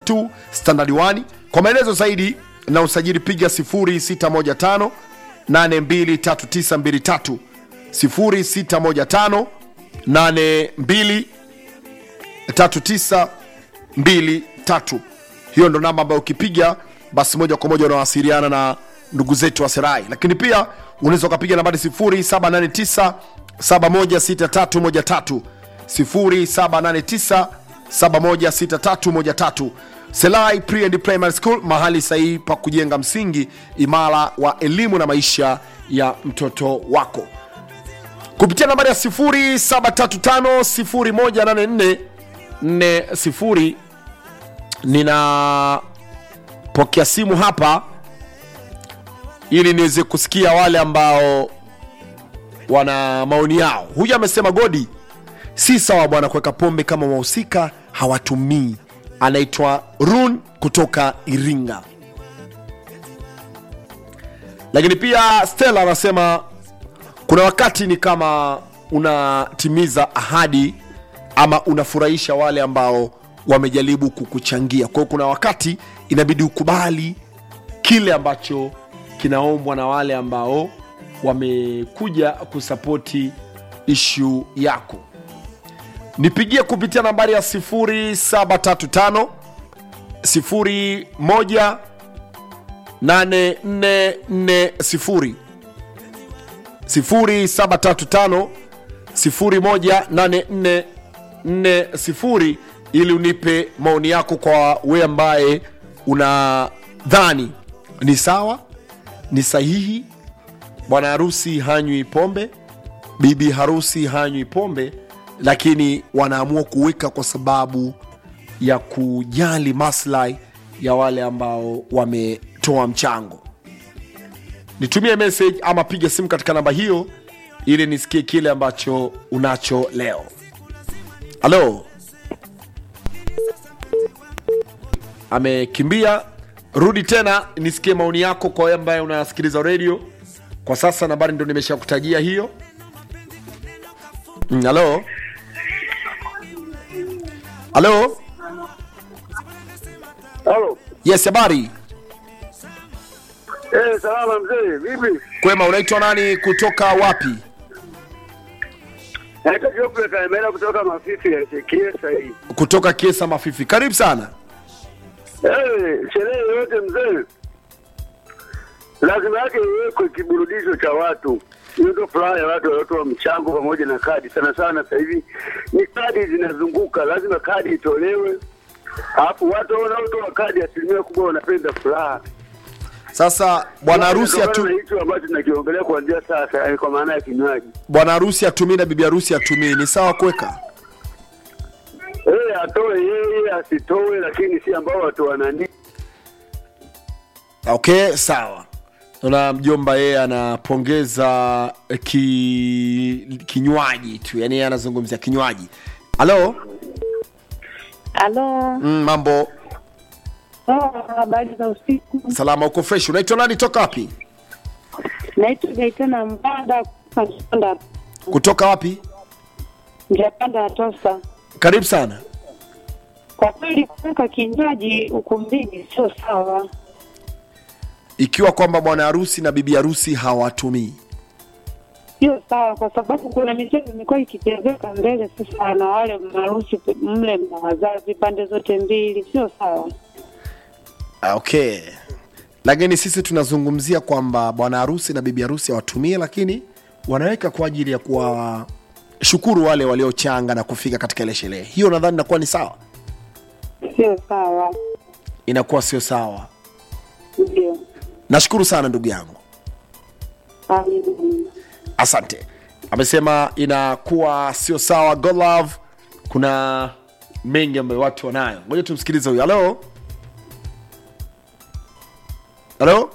2 standard 1 kwa maelezo zaidi na usajili piga 0615 823923 0615 82 3923 hiyo ndo namba ambayo ukipiga basi moja kwa moja unawasiliana na ndugu zetu wa serai lakini pia unaweza ukapiga nambari 0789 716313 0789 716313 selai pre and primary school mahali sahihi pa kujenga msingi imara wa elimu na maisha ya mtoto wako kupitia nambari ya 0735018440 ninapokea simu hapa ili niweze kusikia wale ambao wana maoni yao huyu amesema godi si sawa bwana kuweka pombe kama wahusika hawatumii anaitwa run kutoka iringa lakini pia stella anasema kuna wakati ni kama unatimiza ahadi ama unafurahisha wale ambao wamejaribu kukuchangia kwa hiyo kuna wakati inabidi ukubali kile ambacho kinaombwa na wale ambao wamekuja kusapoti ishu yako nipigie kupitia nambari ya 0735 01 8440 0735 018440 ili unipe maoni yako kwa we ambaye unadhani ni sawa ni sahihi bwana harusi hanywi pombe bibi harusi hanywi pombe lakini wanaamua kuweka kwa sababu ya kujali maslahi ya wale ambao wametoa mchango nitumie message ama piga simu katika namba hiyo ili nisikie kile ambacho unacho leo halo amekimbia rudi tena nisikie maoni yako kwa wewe ambaye unasikiliza redio kwa sasa nambari ndo nimeshakutajia hiyo Mm, halo halo Halo. yes habari Eh, salama mzee, vipi? kwema unaitwa nani kutoka wapi Naitwa Geoffrey Kaemera kutoka Mafifi ya Kiesa hii. kutoka kiesa mafifi karibu sana Eh, sherehe yote mzee, lazima yake iwekwe kiburudisho cha watu. Hiyo ndio furaha ya watu waliotoa mchango pamoja na kadi. Sana sana sasa hivi ni kadi zinazunguka, lazima kadi itolewe, alafu watu wanaotoa kadi asilimia kubwa wanapenda furaha. sasa bwana harusi Kutokana atu, na hicho ambacho tunakiongelea kuanzia sasa, eh, kwa maana ya kinywaji bwana harusi atumii na bibi harusi atumii ni sawa kuweka Eh, atoe yeye asitoe, lakini si ambao watu wanani okay sawa na mjomba yeye anapongeza ki, kinywaji tu yani yeye anazungumzia kinywaji halo Halo, mm, mambo oh, habari za usiku. salama uko fresh unaitwa nani toka wapi Naitwa Gaitana Mbada Njapanda, kutoka wapi Njapanda ya Tosa. karibu sana Kwa kweli kuweka kinywaji ukumbini sio sawa, ikiwa kwamba bwana harusi na bibi harusi hawatumii sio sawa kwa sababu kuna michezo imekuwa ikichezeka mbele sasa, na wale maharusi mle mna wazazi pande zote mbili, sio sawa. Ah, okay lakini sisi tunazungumzia kwamba bwana harusi na bibi harusi hawatumie lakini wanaweka kwa ajili ya kuwashukuru wale waliochanga na kufika katika ile sherehe hiyo nadhani inakuwa ni sawa Sio sawa, inakuwa sio sawa ndio. nashukuru sana ndugu yangu Amina. asante amesema inakuwa sio sawa God love kuna mengi ambayo watu wanayo ngoja tumsikilize huyu halo halo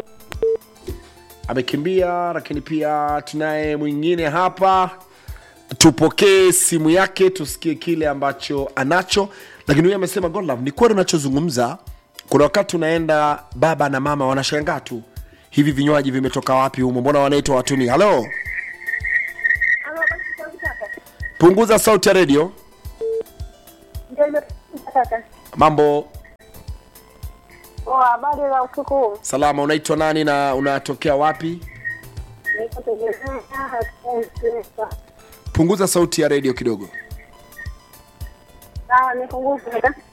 amekimbia lakini pia tunaye mwingine hapa tupokee simu yake tusikie kile ambacho anacho lakini huyu amesema God love ni kweli unachozungumza kuna wakati unaenda baba na mama wanashangaa tu hivi vinywaji vimetoka wapi humo mbona wanaitwa watuni halo punguza sauti ya redio mambo Poa, habari za usiku huu? salama unaitwa nani na unatokea wapi Niko tegemea pesa. punguza sauti ya redio kidogo Sawa, nipunguze.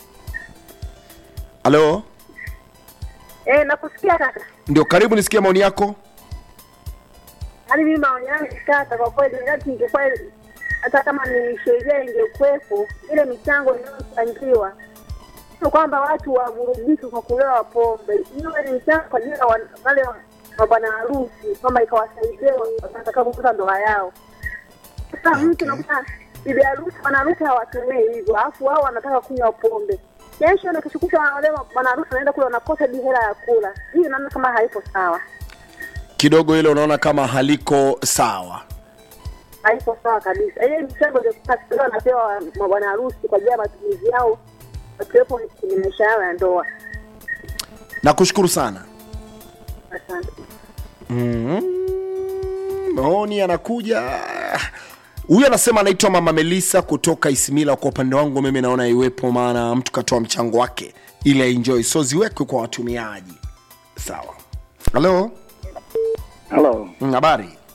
halo Eh, nakusikia kaka. ndio karibu nisikie maoni yako Yaani mimi maoni yangu kaka, kwa kweli hata ingekuwa hata kama ni sheria ingekuwepo, ile michango inayochangiwa sio kwamba watu waburudike kwa kulewa pombe, iwe ni mchango kwa ajili ya wan- wale wa- wa bwana harusi, kwamba ikawasaidia watakapokuta ndoa yao. Sasa mtu nakuta bibi harusi, bwana harusi hawatumii hivyo, alafu wao wanataka kunywa pombe. Kesho na kesho kutwa wale bwana harusi wanaenda kule wanakosa hadi hela ya kula. Hii naona kama haipo sawa. kidogo hilo unaona kama haliko sawa haipo sawa kabisa. Ile michango ndio sasa wanapewa mabwana harusi kwa ajili ya matumizi yao wakiwepo kwenye maisha yao ya ndoa. nakushukuru sana Asante. mm maoni yanakuja huyu anasema anaitwa mama melisa kutoka isimila kwa upande wangu mimi naona iwepo maana mtu katoa mchango wake ili aenjoy so ziwekwe kwa watumiaji sawa halo Halo, Mm, habari